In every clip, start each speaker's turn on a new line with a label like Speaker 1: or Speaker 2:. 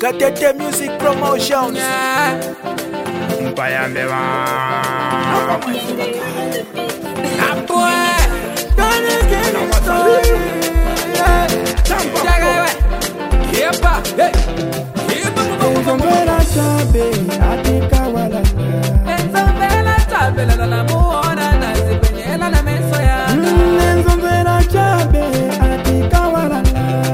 Speaker 1: Gatete Music Promotions.
Speaker 2: mpayambe ba
Speaker 3: Nzongela chabe atikawalala Nzongela chabe atikawalala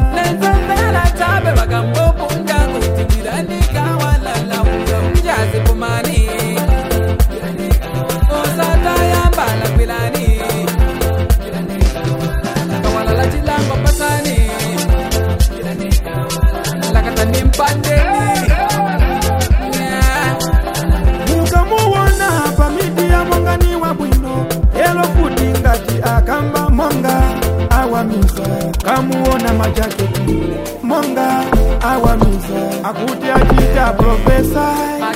Speaker 3: mukamuwona pamiti ya mwangani wa bwino elo futi ngati akamba monga awamiza kamuwona majaketi monga awamiza akuti achita profesa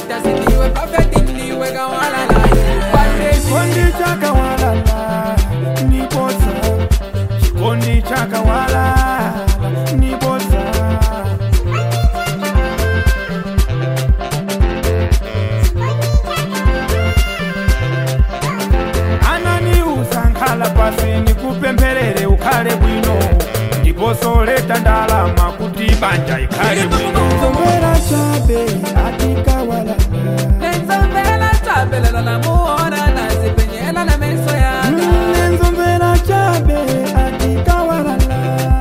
Speaker 3: chikondi chakawalala niposa chikondi chakawalala niposa ananiuza nkhala pasi nikupempherere ukhale bwino ndiponso leta ndalama kuti banja ikhale bwino nzongera chabe atikawalala nzongera chabe atikawalala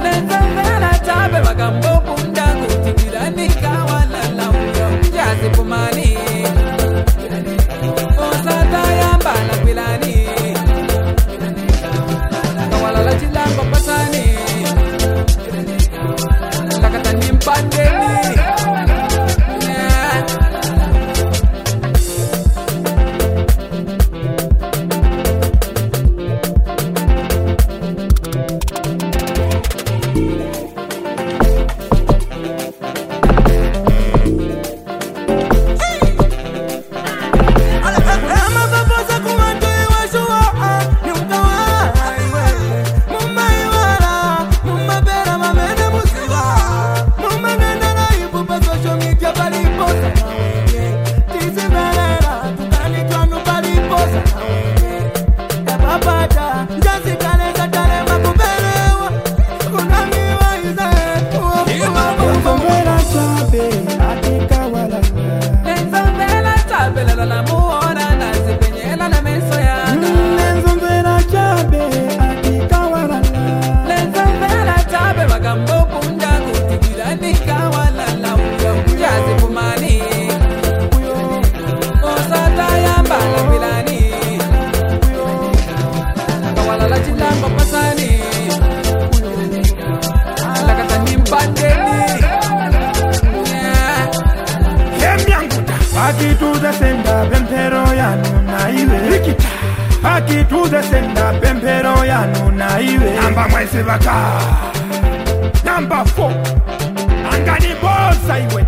Speaker 3: amapaposa kumatoi washuwa niukawaiwe mumaiwala mumapera mamene musiwa mumanendela ibu pa social media paliposa nawenye tisivelela tukani twanu paliposa nawenye yapapata njazikaleza talema kupelewa kunamiwaize uzombela chabe atikawalala nenzomvera chabe atikawalala
Speaker 2: yemyanguta
Speaker 3: pakituze senda pemphero yanu naiwe
Speaker 2: likita
Speaker 3: pakituze senda pemphero yanu naiwe
Speaker 2: namba mwezi vaka namba 4 anganibosa iwe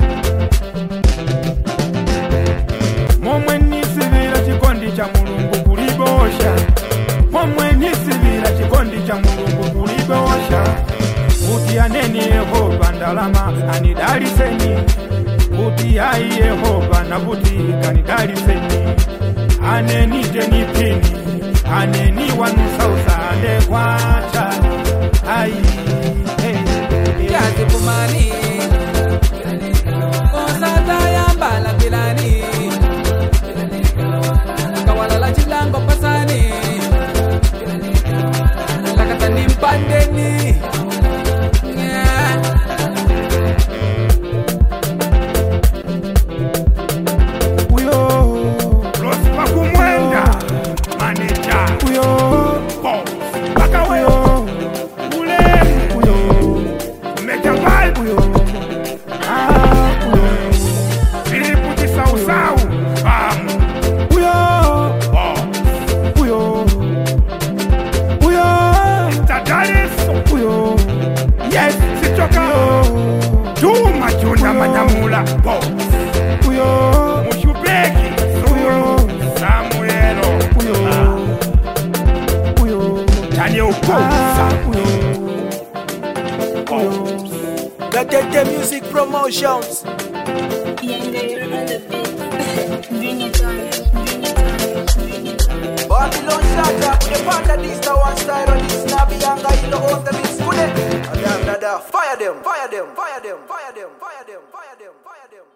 Speaker 3: momwe nisivira chikondi cha mulungu kulibosha momwe nisivira chikondi cha mulungu kulibosha kuti aneni yehova ndalama anidaliseni kuti ayi yehova nakuti kanidaliseni aneni tenipini aneni wanusausande kwacha ayi hey, hey. uyo
Speaker 2: losipa kumwenda maneja
Speaker 3: uyo
Speaker 2: bos mpaka we
Speaker 3: uyo
Speaker 2: ulemu
Speaker 3: uyo
Speaker 2: umeja vibe
Speaker 3: uyo ah uyo
Speaker 2: vilipu chisausau bamu
Speaker 3: uyo
Speaker 2: bos
Speaker 3: uyo uyo
Speaker 2: tadaliso
Speaker 3: uyo
Speaker 2: yes sichoka juma juna manyamula bos
Speaker 3: uyo
Speaker 2: mushubeki sulu samuelo
Speaker 3: uyo uyo
Speaker 2: tanye ukosa
Speaker 3: ah uyo
Speaker 2: bos
Speaker 1: Gatete Music Promotions.
Speaker 4: Younger, you're on the beat. Bring it on, bring it on, bring it on.
Speaker 1: Babylon Shatter, the panda this the one style on this Nabi Yanga in the own the this kude. Adam dada, fire them, fire them, fire them, fire them, fire them, fire them, fire them, fire them.